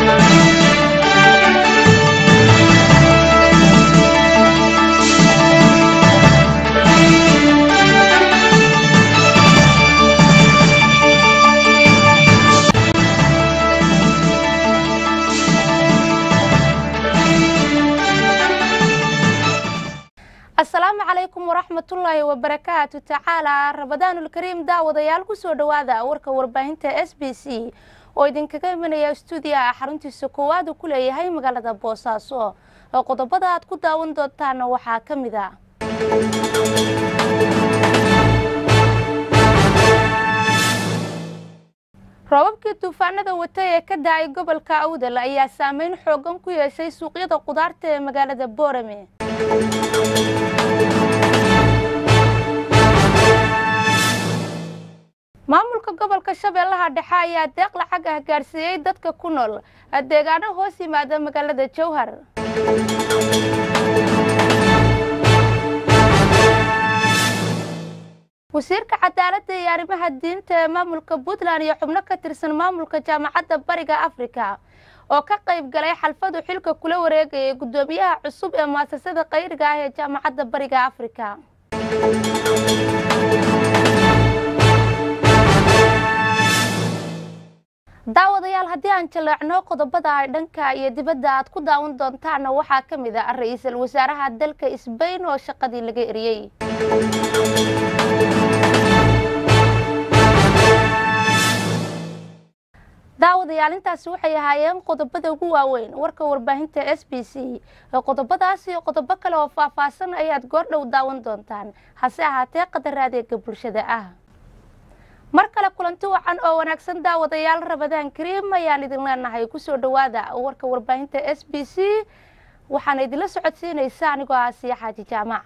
asalaamu calaykum waraxmatullaahi wabarakaatu tacaala ramadaanulkariim daawadayaal kusoo dhowaada warka warbaahinta s b c oo idinkaga imanaya stuudiyaha xaruntiisa koowaad uu ku leeyahay magaalada boosaaso oo qodobada aad ku daawan doontaana waxaa ka mid a roobabkii duufaanada wata ee ka da-ay gobolka awdal ayaa saameyn xoogan ku yeeshay suuqyada qudaarta ee magaalada boorame maamulka gobolka shabeellaha dhexe ayaa deeq lacag ah gaarsiiyey dadka ku nool deegaano hoos yimaada magaalada jowhar wasiirka cadaaladda iyo arrimaha diinta ee maamulka puntland iyo xubno ka tirsan maamulka jaamacadda bariga afrika oo ka qayb galay xalfadu xilka kula wareegayay guddoomiyaha cusub ee muasasada qayriga ah ee jaamacadda bariga afrika daawadayaal haddii aan jaleecno qodobada ay dhanka iyo dibadda aad ku daawan doontaana waxaa ka mid a ra-iisul wasaaraha dalka sbain oo shaqadii laga eriyey daawadayaal intaasi waxay ahaayeen qodobada ugu waaweyn warka warbaahinta s b c qodobadaas iyo qodobo kale oo faahfaahsan ayaad goordhow daawan doontaan hase ahaatee qadar adeega bulshada ah mar kale kulanti wacan oo wanaagsan daawadayaal rabadaan kariim ayaan idin leenahay kusoo dhowaada warka warbaahinta s b c waxaana idinla socodsiinaysa anigoo ah siya xaaji jaamac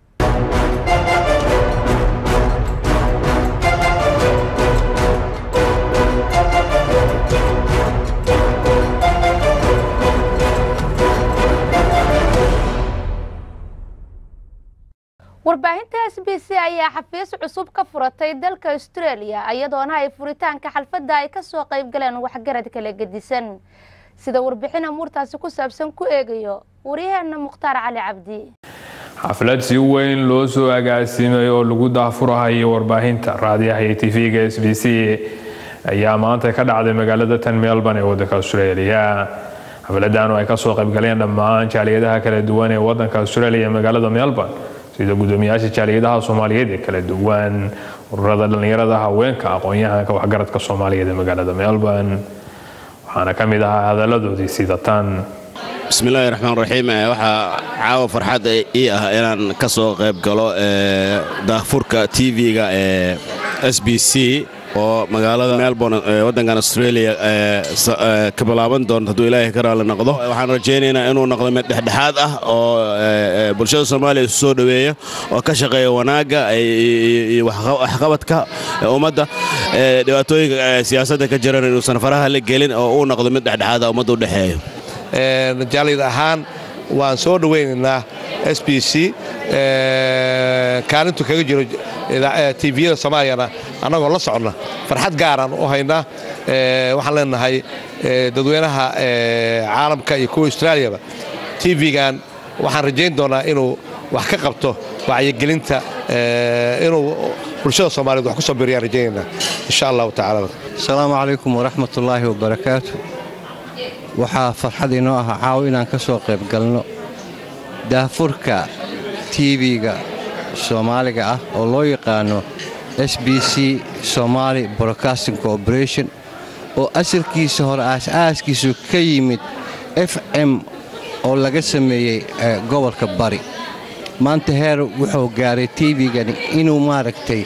warbaahinta s b c ayaa xafiis cusub ka furatay dalka australia iyadoona ay furitaanka xalfadda ay kasoo qayb galeen waxgarad kala gedisan sida warbixin amuurtaasi ku saabsan ku eegayo waryaheena mukhtaar cali cabdi xaflad si weyn loo soo agaasimay oo lagu daafurahayo warbaahinta raadiyaha iyo tv-ga s b c ayaa maanta ka dhacday magaalada tan melbourne ee wadanka australia xafladan oo ay kasoo qaybgaleen dhammaan jaaliyadaha kala duwan ee wadanka australia magaalada melbourne sida gudoomiyaasha jaaliyadaha soomaaliyeed ee kala duwan ururada dhallinyarada haweenka aqoon-yahanka waxgaradka soomaaliyeed ee magaalada melbourne waxaana ka mid ahaa hadaladoodii sida tan bismillahi raxmaan raxiim waxaa caawa farxad ii ah inaan ka soo qayb galo daafurka tv-ga ee s b c oo magaalada melbourne waddankan australia ka bilaaban doonto hadduu ilaahay ka raali noqdo waxaan rajaynaynaa inuu noqdo mid dhexdhexaad ah oo bulshada soomaaliya isu soo dhoweeya oo ka shaqeeya wanaagga iyo waxqabadka ummadda dhibaatooyinka siyaasadda ka jiran inuusan faraha la gelin oo uu noqdo mid dhexdhexaad ah ummadda u dhexeeyo jaalid ahaan waan soo dhowaynaynaa s b c kaalintu kaga jiro tviyada soomaaliyana annagoo la soconna farxad gaaraan u haynaa waxaan leenahay dadweynaha caalamka iyo kuwa austraaliyaba tv-gan waxaan rajayn doonaa inuu wax ka qabto wacyigelinta inuu bulshada soomaaliyed wax ku soo biriyaan rajaynaynaa insha allahu tacala asalaamu calaykum waraxmatullaahi wabarakaatu waxaa farxad inoo ah caaw inaan ka soo qayb galno daafurka tv-ga soomaaliga ah oo loo yaqaano s b c somaali broadcasting corporation oo asalkiisa hore aas-aaskiisu ka yimid f m oo laga sameeyey gobolka bari maanta heer wuxuu gaaray tv-gani inuu maaragtay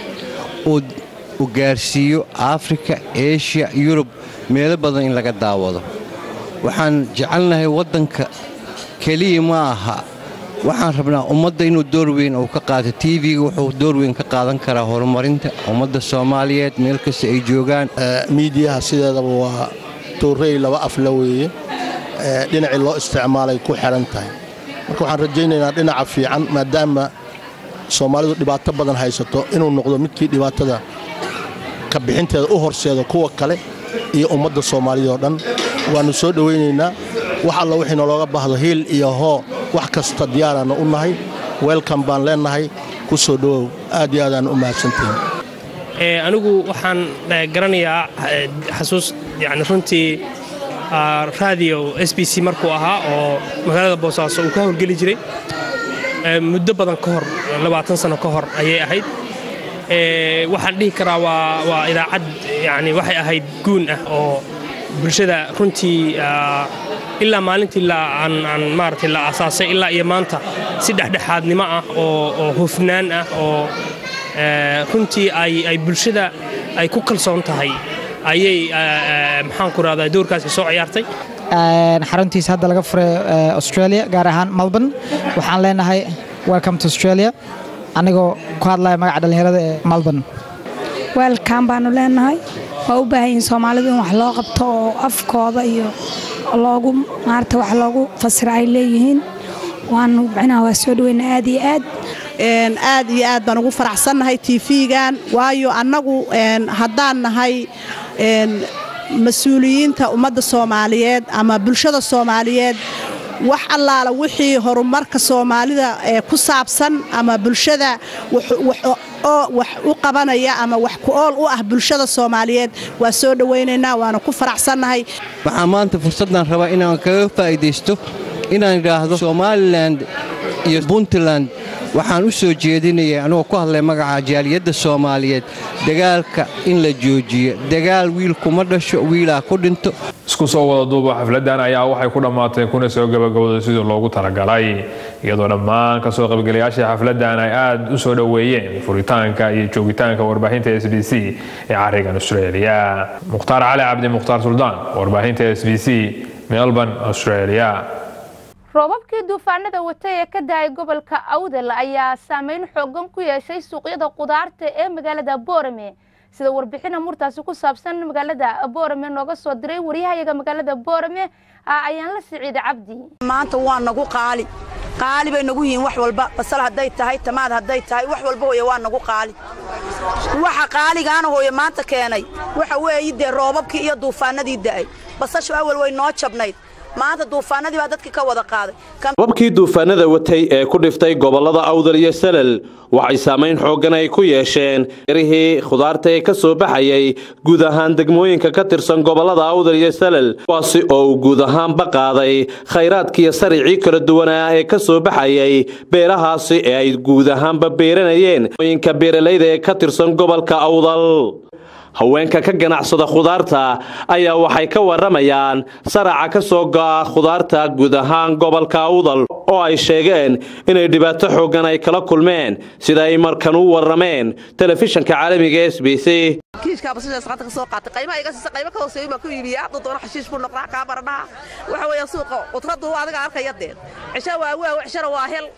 u gaarsiiyo afrika eshiya yurub meelo badan in laga daawado waxaan jecelnahay waddanka keliya ma aha waxaan rabnaa ummadda inuu door weyn uu ka qaato tv-ga wuxuu door weyn ka qaadan karaa horumarinta ummadda soomaaliyeed meel kasta ay joogaan miidiyaha sideedaba waa tuurey laba afla weeye dhinacii loo isticmaalay ku xidhan tahay marka waxaan rajaynaynaa dhinaca fiican maadaama soomaalidu dhibaato badan haysato inuu noqdo midkii dhibaatada ka bixinteeda u horseeda kuwa kale iyo ummadda soomaaliyad oo dhan waannu soo dhowaynaynaa wax alla wixii nalooga baahdo hiil iyo hoo wax kasta diyaaraannu u nahay weelkan baan leennahay ku soo dhowow aad iyo aadaan u mahadsantihin anigu waxaan garanayaa xasuus yani runtii radio s b c markuu ahaa oo magaalada boosaaso uu ka howlgeli jiray muddo badan ka hor labaatan sano ka hor ayay ahayd waxaan dhihi karaa waa idaacad yani waxay ahayd guun ah oo bulshada runtii ilaa maalintii aan maaragtay la aasaasay ilaa iyo maanta si dhexdhexaadnimo ah oo hufnaan ah oo runtii ay bulshada ay ku kalsoon tahay ayay maxaan ku rahdaa doorkaasi soo ciyaartay xaruntiisa hadda laga furay australia gaar ahaan melbourne waxaan leenahay welcome to australia anigoo ku hadlaya magaca dhallinyarada ee melbourne weelkan baanu leenahay waa u baahan yihin soomaalidu in wax loo qabto oo afkooda iyo loogu maarata wax loogu fasira ay leeyihiin waanu micnaha waa soo dhaweyna aad iyo aad aad iyo aad baan ugu faraxsannahay tv-gan waayo annagu haddaan nahay mas-uuliyiinta ummadda soomaaliyeed ama bulshada soomaaliyeed wax allaala wixii horumarka soomaalida ku saabsan ama bulshada wax u qabanaya ama wax ku ool u ah bulshada soomaaliyeed waa soo dhowaynaynaa waana ku faraxsannahay waxaa maanta fursaddan rabaa inaan kaga faa'iidaysto inaan idhaahdo somalilan iyo puntland waxaan u soo jeedinaya anugoo ku hadlay magaca jaaliyadda soomaaliyeed dagaalka in la joojiyo dagaal wiilkuma dhasho wiilaa ku dhinto isku soo wada duuba xafladan ayaa waxay ku dhammaatay kuna soo gabagabowday sidii loogu talagalay iyadoo dhammaan kasoo qaybgalayaashii xafladan ay aad u soo dhoweeyeen furitaanka iyo joogitaanka warbaahinta s b c ee carigan australia mukhtaar cali cabdi mukhtaar suldaan warbaahinta s b c melbourne australia roobabkii duufaanada watay ee ka dahay gobolka awdal ayaa saameyn xoogan ku yeeshay suuqyada qudaarta ee magaalada boorame sida warbixina murtaasi ku saabsan magaalada boorame nooga soo diray waryahayaga magaalada boorame ayaan la siciida cabdi maanta waa nagu qaali qaali bay nagu yihiin wax walba basal hadday tahay tamaad hadday tahay wax walba hooye waa nagu qaali waxa qaaligaana hooye maanta keenay waxa weeye dee roobabkii iyo duufaanadii da'ay basashu awal way noo jabnayd maanta duufaanadii baa dadkii ka wada qaaday robabkii duufaanada watay ee ku dhiftay gobollada awdal iyo salal waxay saamayn xooggan ay ku yeesheen yarihii khudaarta ee ka soo baxayay guud ahaan degmooyinka ka tirsan gobollada awdal iyo salal kuwaasi oo uu guud ahaanba qaaday khayraadkiiyo saricii kala duwanaa ee ka soo baxayay beerahaasi ee ay guud ahaanba beeranayeen ooyinka beeralayda ee ka tirsan gobolka awdal haweenka ka ganacsada khudaarta ayaa waxay ka waramayaan saraca ka soo go'a khudaarta guud ahaan gobolka awdal oo ay sheegeen inay dhibaato xooggan ay kala kulmeen sida ay markan u warrameen telefishanka caalamiga s b c kiishkaa basashaas qaata ka soo qaatay qaymaha iga siisa qaymo ka hooseeyo baa ku iibiya hadduu doono xashiish buu noqdaa kaa baradhaha waxa weeye suuqa qudradu adiga arkaya deen cisha waa waaw cishana waa hel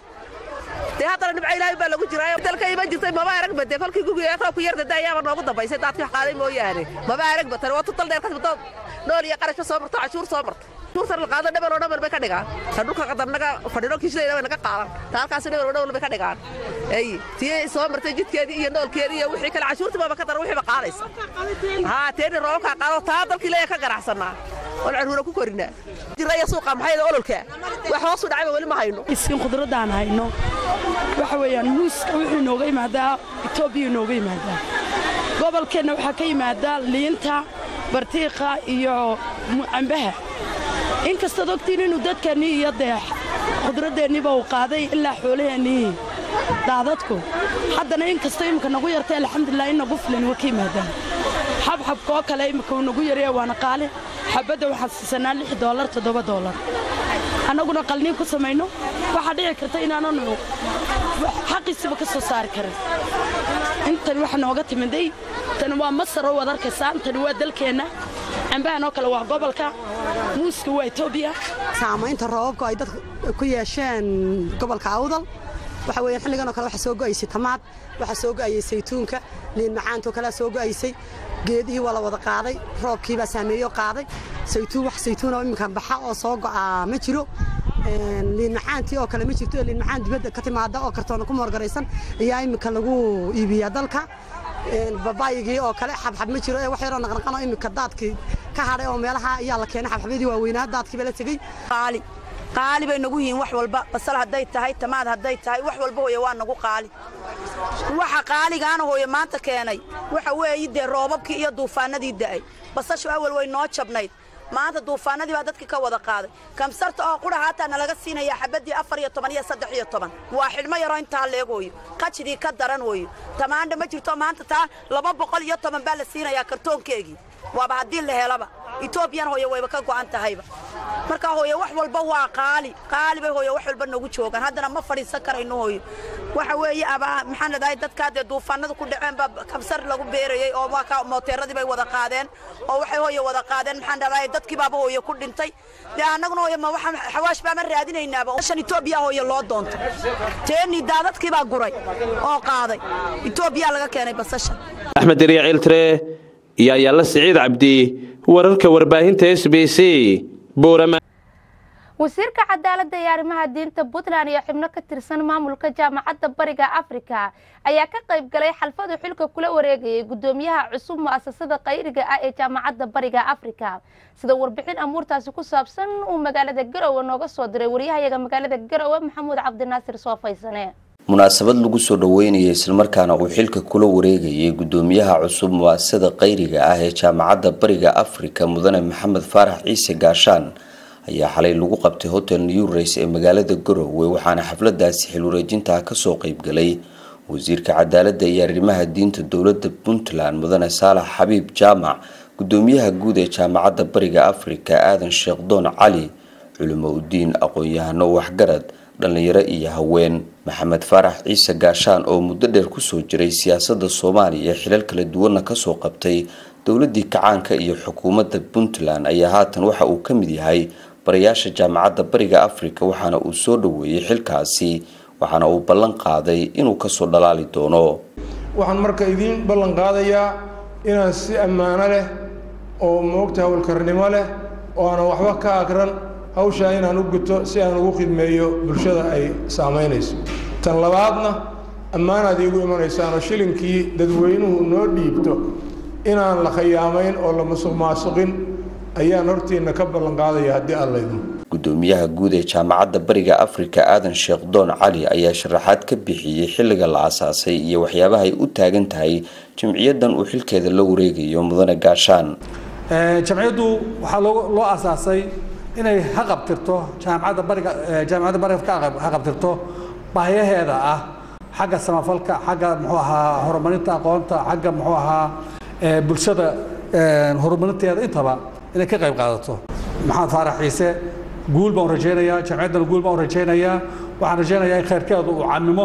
dee haddana dhibco ilaahay baa lagu jiraa dalka iman jirtay maba arag bade kolkii gugiyaaqaa ku yarda daayaaba noogu dambaysay daadkii wax qaaday mooyaane maba arag batan waa tutal dheer kasbado nool iyo qarash ka soo marto cashuur soo marto cashuurtan la qaado dhebel oo dhan bay ka dhigaan ta dhulka qadarnaga fadhino kiishlayna way naga qaadan ta halkaasi dhebel oo dhan bay ka dhigaan ay tii soo martay jidkeedii iyo noolkeedii iyo wixii kale cashuurtii baaba ka daran wixii ba qaadaysa haa teeni roobabkaa qaado taa dalkii leeya ka ganacsanaa oon caruura ku korinaa jiraya suuqa maxay ololka wax hoos u dhacayba weli ma hayno iskin khudradaan hayno waxa weeyaan muuska wuxuu inooga yimaadaa etoobiya inooga yimaadaa gobolkeenna waxaa ka yimaadaa liinta bartiiqa iyo cambaha inkastaad ogtiin inuu dadkeennii iyo dee khudradeenniiba uu qaaday ilaa xoolaheennii daadadku haddana inkastoo imminka nagu yartay alxamdulilah in nagu filan waa ka yimaadaan xabxabka oo kale imminka uu nagu yaraya waana qaali xabadda waxaan siisanaa lix doolar toddoba doolar annaguna qalniin ku samayno waxaa dhici karta inaananu xaqiisiba ka soo saari karin intan waxa nooga timiday tani waa masar oo wad arkaysaan tani waa dalkeenna cambahan oo kale waa gobolka muuska waa etoobiya saamaynta roobabku ay dadku ku yeesheen gobolka awdal waxa weeyaan xilligan oo kale waxaa soo go'aysay tamaad waxaa soo go'ayay saytuunka liin macaantoo kalea soo go'aysay geedihii waa la wada qaaday roobkii baa saameeyo qaaday saytuun wax saytuun oo iminka baxa oo soo go'aa ma jiro liin macaantii oo kale ma jirto liin macaan dibadda ka timaada oo kartoona ku moorgaraysan ayaa iminka lagu iibiyaa dalka babaayigii oo kale xabxab ma jiro ee wax yaroo naqnaqano iminka daadkii ka hadhay oo meelaha ayaa la keenay xabxabyadii waaweynaa daadkii baa la tegey qaali qaali bay nagu yihiin wax walba basal hadday tahay tamaad hadday tahay wax walba hooye waa nagu qaali waxa qaaligaana hooye maanta keenay waxa weeye dee roobabkii iyo duufaanadii da'ay basashu awal way noo jabnayd maanta duufaanadii baa dadkii ka wada qaaday kamsarta oo qura haataa nalaga siinaya xabadii afar iyo toban iyo saddex iyo toban waa xidhmo yaroo intaa leeg hooyo qajidii ka daran hooyo tamaandha ma jirto maanta taa laba boqol iyo toban baa la siinayaa kartoonkeegii waaba haddii la helaba etoobiyan hooye wayba ka go'an tahayba marka hooye wax walba waa qaali qaali bay hooye wax walba nagu joogaan haddana ma fadhiisan karayno hooyo waxa weeye abaa maxaan leedahay dadkaa dee duufaanada ku dhaceen baa kabsar lagu beerayey oo waa ka mooteeradii bay wada qaadeen oo waxay hooye wada qaadeen maxaan leedahay dadkii baaba hooye ku dhintay dee annaguna hooye ma waxaan xawaash baama raadinaynaaba shan etoobiya hooye loo doonto teeni daadadkii baa guray oo qaaday etoobiya laga keenay basasha axmed deriya ciiltire iyo ayaalla siciid cabdi wararka warbaahinta s b c boorama wasiirka cadaaladda iyo arrimaha diinta puntland iyo xubno ka tirsan maamulka jaamacadda bariga afrika ayaa ka qayb galay xalfadu xilka kula wareegayay guddoomiyaha cusub mu'asasada qayriga ah ee jaamacadda bariga afrika sida warbixin amuurtaasi ku saabsan uu magaalada garowe nooga soo diray waryahayaga magaalada garowe maxamuud cabdinaasir soofaysane munaasabad lagu soo dhaweynayay islamarkaana uu xilka kula wareegayay guddoomiyaha cusub mu'asasada qayriga ah ee jaamacadda bariga afrika mudane maxamed faarax ciise gaashaan ayaa xalay lagu qabtay hotel new race ee magaalada garowe waxaana xafladaasi xil wareejintaa kasoo qeybgalay wasiirka cadaaladda iyo arrimaha diinta dowladda puntland mudane saalax xabiib jaamac guddoomiyaha guud ee jaamacadda bariga afrika aadan sheekh doon cali culimo udiin aqoon-yahano waxgarad dhallinyaro iyo haween maxamed faarax ciise gaashaan oo muddo dheer kusoo jiray siyaasadda soomaaliya xilal kala duwanna kasoo qabtay dowladii kacaanka iyo xukuumadda puntland ayaa haatan waxa uu ka mid yahay barayaasha jaamacadda bariga afrika waxaana uu soo dhaweeyey xilkaasi waxaana uu ballan qaaday inuu kasoo dhalaali doono waxaan marka idiin ballan qaadayaa inaan si ammaano leh oo moogta howlkarnimo leh oo aanan waxba ka agran hawshaa inaan u guto si aan ugu khidmeeyo bulshada ay saamaynayso tan labaadna ammaanaad iigu imanaysaanoo shilinkii dadweynuhu noo dhiibto inaan la khayaamayn oo la musuq maasuqin ayaan hortiina ka ballan qaadaya haddii aan laydmo guddoomiyaha guud ee jaamacadda bariga afrika aadan sheekh doon cali ayaa sharaxaad ka bixiyey xilliga la asaasay iyo waxyaabaha ay u taagan tahay jimciyaddan uu xilkeeda la wareegayo mudane gaashaan jamciyaddu waxaa loo asaasay inay haqabtirto jaamacadda bariga jaamacadda bariga ka haqabtirto baahiyaheeda ah xagga samafalka xagga muxuu ahaa horumarinta aqoonta xagga muxuu ahaa bulshada horumarinteeda intaba inay ka qayb qaadato maxamed faarax ciise guul baan rajaynayaa jamciyaddana guul baan rajaynayaa waxaan rajaynayaa in khayrkeedu uu camimo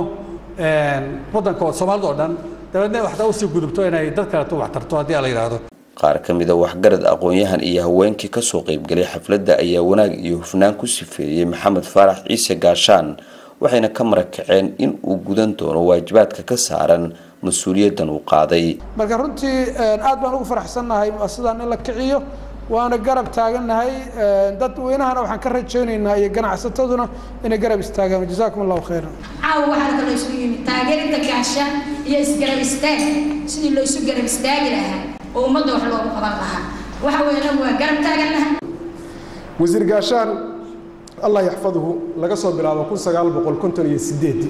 waddanka soomaalida oo dhan dabeedna waxtaa usii gudubto inay dad kaleto wax tarto haddii aan la yidhaahdo qaar ka mid a waxgarad aqoon-yahan iyo haweenkii kasoo qeybgalay xafladda ayaa wanaag iyo hufnaan ku sifeeyey maxamed faarax ciise gaashaan waxayna ka marakaceen in uu gudan doono waajibaadka ka saaran mas-uuliyaddan uu qaaday marka runtii aad baan ugu faraxsannahay muasasadan in la kiciyo waana garab taagannahay dadweynahana waxaan ka rajaynaynaa iyo ganacsataduna inay garab istaagaan jazaakum allahu khayran caawa waxaa kaloo isu yimid taageerida gaashaan iyo isgarab istaag sidii loo isu garab istaagi lahaa oo ummadda wax loogu qaban lahaa waxa weeyana waa garab taagannahay wasiir gaashaan allah yaxfaduhu laga soo bilaabo kun sagaal boqol konton iyo sideedii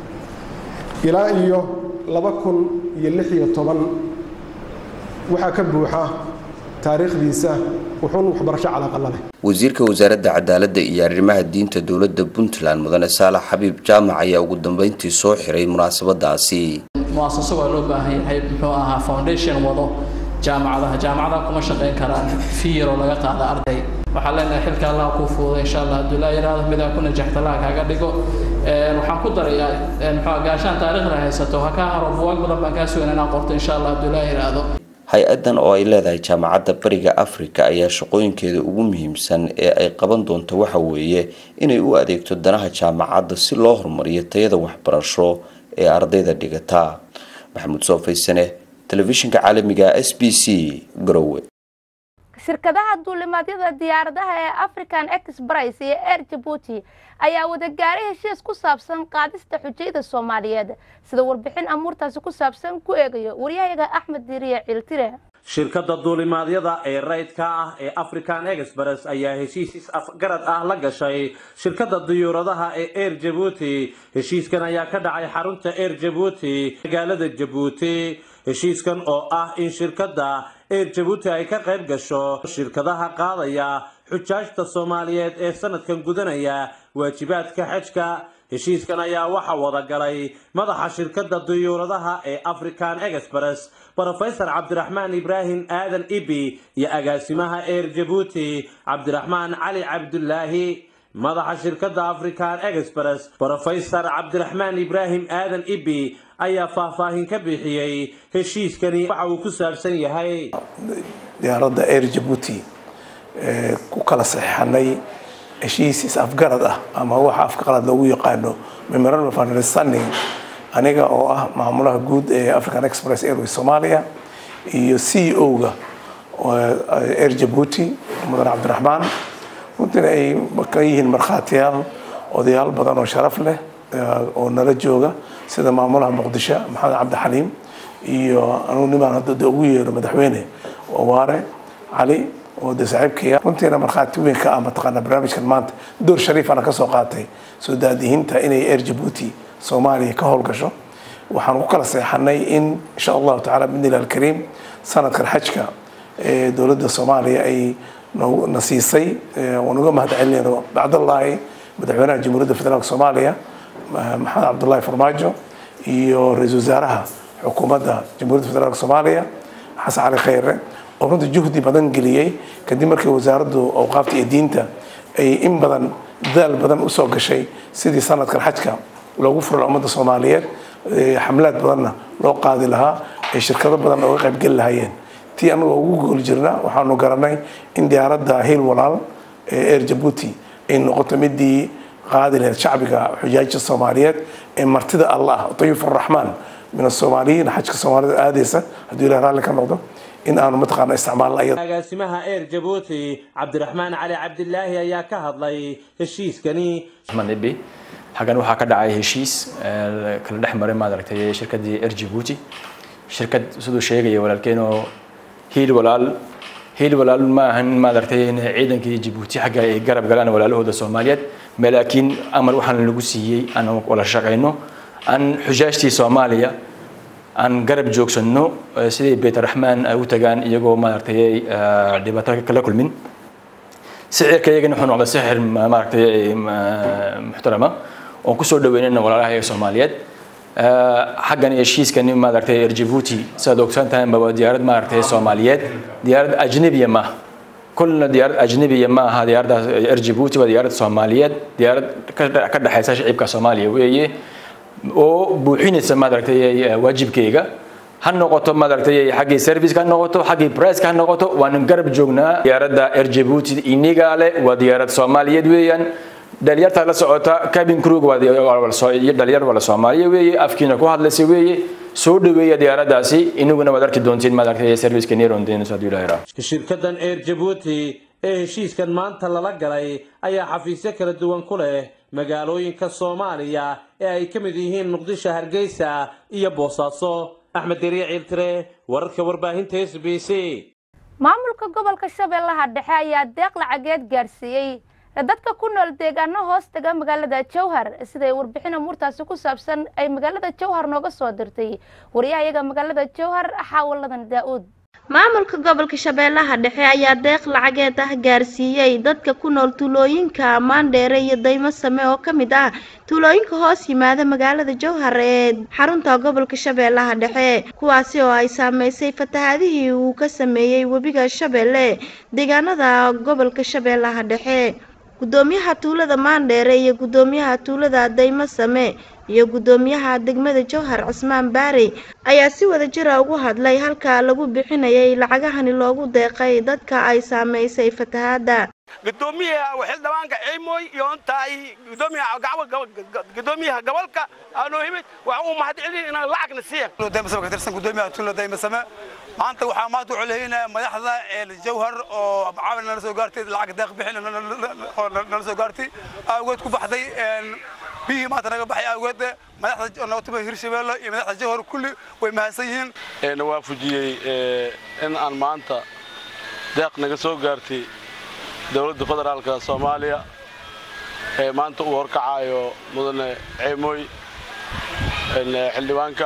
ilaa iyo laba kun iyo lix iyo toban waxaa ka buuxa taariikhdiisa wuxuun waxbarasho calaaqa la leh wasiirka wasaaradda cadaaladda iyo arrimaha diinta dowladda puntland mudane saalax xabiib jaamac ayaa ugu dambeyntii soo xiray munaasabadaasi muasaso waa loo baahan yahay muxuu ahaa foundation wado jaamacadaha jaamacadaha kuma shaqayn karaan fiyar oo laga qaada arday waxaan leenahay xilka allah kuu fuuday insha allah hadduu laa yidhaahdo midaan ku najaxta allah kaaga dhigo waxaan ku darayaa muxuu gaashaan taariikhda haysato ha kaa haro buwaag badan baan kaa sugan inaan qorto insha allah hadduu laa yidhaahdo hay-addan oo ay leedahay jaamacadda bariga afrika ayaa shaqooyinkeeda ugu muhiimsan ee ay qaban doonto waxa weeye inay u adeegto danaha jaamacadda si loo horumariyo tayada waxbarasho ee ardayda dhigata maxamuud soofaysane telefishinka caalamiga s b c garowe shirkadaha duulimaadyada diyaaradaha ee african express iyo air jabuuti ayaa wadagaaray heshiis ku saabsan qaadista xujayda soomaaliyeed sida warbixin amuurtaasi ku saabsan ku eegayo waryahayaga axmed diiriye ciiltire shirkadda duulimaadyada ee rayidka ah ee african express ayaa heshiis is-afgarad ah la gashay shirkadda diyuuradaha ee air jabuuti heshiiskan ayaa ka dhacay xarunta air jabuuti magaalada jabuuti heshiiskan oo ah in shirkadda air jabuuti ay ka qayb gasho shirkadaha qaadaya xujaajta soomaaliyeed ee sanadkan gudanaya waajibaadka xajka heshiiskan ayaa waxaa wada galay madaxa shirkadda diyuuradaha ee african express brofesor cabdiraxmaan ibraahim aadan ibi iyo agaasimaha air jabuuti cabdiraxmaan cali cabdulaahi madaxa shirkadda african express brofesor cabdiraxmaan ibraahim aadan ibi ayaa faahfaahin ka bixiyey heshiiskani waxa uu ku saabsan yahay diyaaradda air jabuuti ku kala saxeixanay heshiis is-afgarad ah ama waxa afqalad loogu yaqaano memorandum of understanding aniga oo ah maamulaha guud ee african express airways soomaaliya iyo c o-ga air jabuuti mudan cabdiraxmaan runtiina ay ka yihiin markhaatiyaal odayaal badan oo sharaf leh oo nala jooga sida maamulaha muqdisho maxamed cabdixaliim iyo anugu nimaan hadda ugu yeero madaxweyne waare cali oo de saaxiibkaya runtiina markhaati weyn ka ah mataqaana barnaamijkan maanta door shariifana ka soo qaatay soo daadihinta inay air jabuuti soomaaliya ka howlgasho waxaan ku kala seexanay in insha allahu tacala bidnilah alkariim sanadkan xajka ee dowladda soomaaliya ay na siisay waan uga mahad celinayno bacdallaahi madaxweynaha jamhuuriyadda federaalk soomaaliya maxamed cabdullaahi farmaajo iyo ra-iisul wasaaraha xukuumadda jamhuuriyadda federaalk soomaaliya xasan cali khayre oo runtii juhdi badan geliyey kadib markii wasaaraddu awqaafta iyo diinta ay in badan dadaal badan usoo gashay sidii sanadkan xajka loogu furo ummadda soomaaliyeed xamlaad badanna loo qaadi lahaa ay shirkado badan ooga qaybgeli lahaayeen tii anagoo ugu gooli jirna waxaanu garanay in diyaaradda hiil walaal ee air jabuuti ay noqoto midii qaadi lahayd shacbiga xujaajta soomaaliyeed ee martida allah dayuf araxmaan min asoomaaliyiin xajka soomaalida aadaysa hadduu ilah raalli ka noqdo in aanu mataqaana isticmaalna iyada agaasimaha air jabuuti cabdiraxmaan cali cabdilaahi ayaa ka hadlay heshiiskani ibi xaggan waxaa ka dhacay heshiis kala dhex maray maaragtay shirkaddii air jabuuti shirkad siduu sheegaya walaalkeen oo hiil walaal hiil walaal ma ahan maaragtay in ciidankii jabuuti xagga ay garab galaan walaalahooda soomaaliyeed ma laakiin amar waxaan lagu siiyey aan wala shaqayno aan xujaajtii soomaaliya aan garab joogsanno sidii beytaraxmaan ay u tagaan iyagoo maaragtay dhibaato kala kulmin sicirka iyagana wuxuu noqday sixir maaragtay muxtarama oon kusoo dhaweynayna walaalaha ee soomaaliyeed xaggan heshiiskani maaragtay air jabuuti sidaad ogsan tahay waa diyaarad maaragtay soomaaliyeed diyaarad ajnabiya maaha كلنا ديار أجنبية ما ها ديار إر جيبوتي وديار سومالية ديار كدحيسة شعبك سوماليا وهي oo buuxinaysa maaragtay waajibkayga ha noqoto maaragtay xaggii serviceka ha noqoto xaggii priceka ha noqoto waanu garab joognaa diyaaradda air jabuuti iniga leh waa diyaarad soomaaliyeed weeyaan dhalinyarta la socota cabin crew waa dhalinyar wala soomaaliya weeye afkiina ku hadlaysa weeye soo dhaweeya diyaaraddaasi inaguna waad arki doontiin maaragtay serviceka neerondeynayso hadduu ilaahay raaco shirkaddan air jabuuti ee heshiiskan maanta lala galay ayaa xafiisyo kala duwan ku leh magaalooyinka soomaaliya ee ay ka mid yihiin muqdisho hargeysa iyo boosaaso axmed deriye ciiltire wararka warbaahinta s b c maamulka gobolka shabeellaha dhexe ayaa deeq lacageed gaadhsiiyey dadka ku nool deegaano hoos taga magaalada jowhar siday warbixin amuurtaasi ku saabsan ay magaalada jowhar nooga soo dirtay wariyahayaga magaalada jowhar xaawaladan daa-uud maamulka gobolka shabeellaha dhexe ayaa deeq lacageed ah gaarsiiyey dadka ku nool tuulooyinka maandheere iyo daymo same oo ka mid ah tuulooyinka hoos yimaada magaalada jowhar ee xarunta gobolka shabeellaha dhexe kuwaasi oo ay saameysay fatahaadihii uu ka sameeyey webiga shabeelle deegaanada gobolka shabeellaha dhexe gudoomiyaha tuulada maandheere iyo gudoomiyaha tuulada daymo same iyo guddoomiyaha degmada jowhar cismaan baarey ayaa si wada jira ugu hadlay halka lagu bixinayay lacagahani loogu deeqay dadka ay saameysay fatahaadda gudoomiyaha xildhibaanka ciimoy iyo intaay gudoomiyaha gudoomiyaha gobolka aanoo himid waxa uu mahad celin inaan lacagna siiya daymasame ka tirsan gudoomiyaha tuulo daymasame maanta waxaa maanta u celeynaya madaxda jawhar oo caawin nala soo gaartay lacag deeq bixin nala soo gaartay awgeed ku baxday biyihii maanta naga baxay awgeed madaxda nootuma hirshabeelle iyo madaxda jawhar kulli way mahadsan yihiin waafujiyey in aan maanta deeq naga soo gaartay dowladda federaalka soomaaliya ee maanta uu horkacayo mudane ceemooy xildhibaanka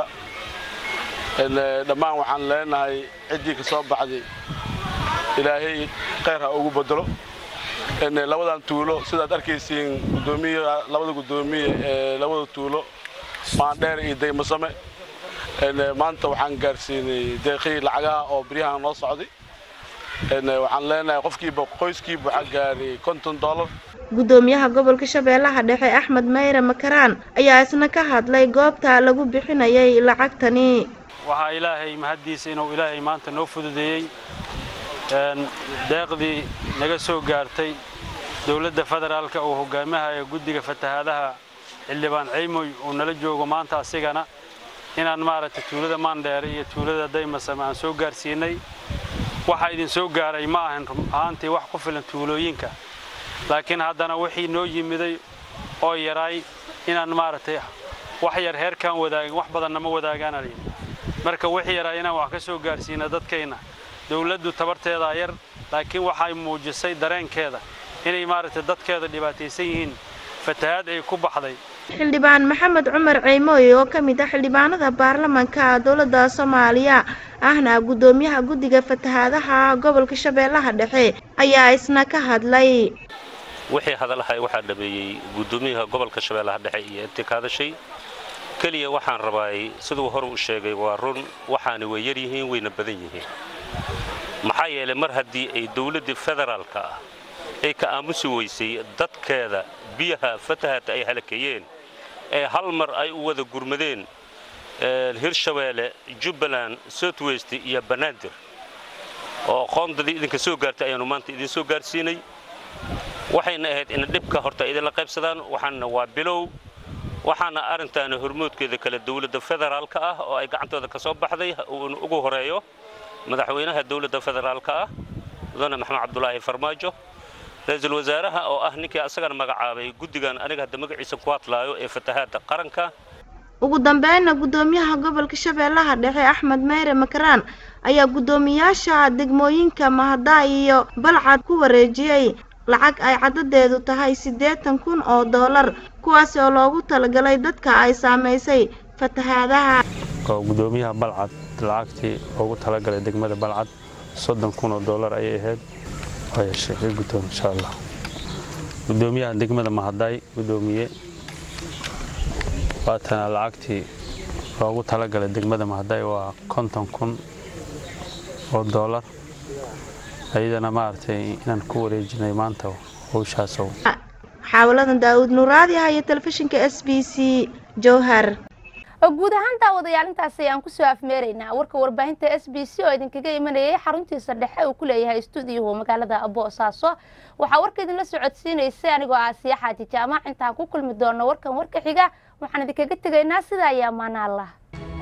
dhammaan waxaan leenahay ciddii ka soo baxday ilaahay khayr ha ugu bedelo labadan tuulo sidaad arkaysiin gudoomiyaha labada gudoomiye ee labada tuulo maandheer iyo daymasame maanta waxaan gaarsiinay deeqii lacagaha oo beryahan noo socday waxaan leenahay qofkiiba qoyskiiba waxaa gaaray konton dollar guddoomiyaha gobolka shabeellaha dhexe axmed mayre makaraan ayaa isna ka hadlay goobta lagu bixinayay lacagtani waxaa ilaahay mahaddiisa inuu ilaahay maanta noo fududeeyey deeqdii naga soo gaartay dowladda federaalka uu hogaamahaya guddiga fatahaadaha xildhibaan ceymoy uu nala joogo maanta asigana inaan maaragtay tuulada maandheere iyo tuulada daymasame aan soo gaarsiinay waxaa idin soo gaaray ma ahan ahaantii wax ku filan tuulooyinka laakiin haddana wixii noo yimiday oo yaraay inaan maaragtay wax yar heerkaan wadaagin wax badanna ma wadaagaan marka wixii yaraa inaan wax ka soo gaarsiina dadkayna dowladdu tabarteedaa yar laakiin waxay muujisay dareenkeeda inay maaragtay dadkeeda dhibaataysan yihiin fatahaad ay ku baxday xildhibaan maxamed cumar ceymooy oo ka mid ah xildhibaanada baarlamanka dowladda soomaaliya ahna guddoomiyaha guddiga fatahaadaha gobolka shabeellaha dhexe ayaa isna ka hadlay wixii hadalahay waxaa dhameeyey guddoomiyaha gobolka shabeellaha dhexe iyo intii ka hadashay keliya waxaan rabaay siduu hore u sheegay waa run waxaana way yar yihiin wayna badan yihiin maxaa yeelay mar haddii ay dowladdii federaalka ah ay ka aamusi weysay dadkeeda biyaha fatahaadta ay halakeeyeen ee hal mar ay u wada gurmadeen hirshabeelle jubbaland southwest iyo banaadir oo qoondadii idinka soo gaartay ayaannu maanta idin soo gaarsiinay waxayna ahayd in dhibka horta idinla qaybsadaan waxaana waa bilow waxaana arrintaana hormoodkeeda kale dowladda federaalka ah oo ay gacantooda ka soo baxday uuna ugu horeeyo madaxweynaha dowladda federaalka ah mudane maxamed cabdulaahi farmaajo ra-iisul wasaaraha oo ah ninkii asagana magacaabay guddigan aniga hadda magaciisa ku hadlaayo ee fatahaadda qaranka ugu dambeynna guddoomiyaha gobolka shabeellaha dhexe axmed meyre makaraan ayaa guddoomiyaasha degmooyinka mahadaay iyo balcad ku wareejiyey lacag ay cadadeedu tahay siddeetan kun oo doolar kuwaasi oo loogu talagalay dadka ay saamaysay fatahaadaha oo guddoomiyaha balcad lacagtii loogu talagalay degmada balcad soddon kun oo doolar ayay ahayd waa yeeshay guddoom insha allah guddoomiyaha degmada mahadaay guddoomiye waatana lacagtii loogu talagalay degmada mahadaay waa konton kun oo doolar ayadana maaragtay inaan ku wareejinay maanta howshaasow xaawaladan daawud nuuraadi ah iyo telefishinka s b c jowhar guud ahaan daawadayaal intaas ayaan kusoo afmeeraynaa warka warbaahinta s b c oo idinkaga imanayay xaruntiisa dhexe uu ku leeyahay stuudiyahu magaalada boosaaso waxaa warka idinla socodsiinaysay anigoo aasiya xaaji jaamac intaan ku kulmi doono warkan warka xiga waxaan idinkaga tegaynaa sidaa iyo ammaana allah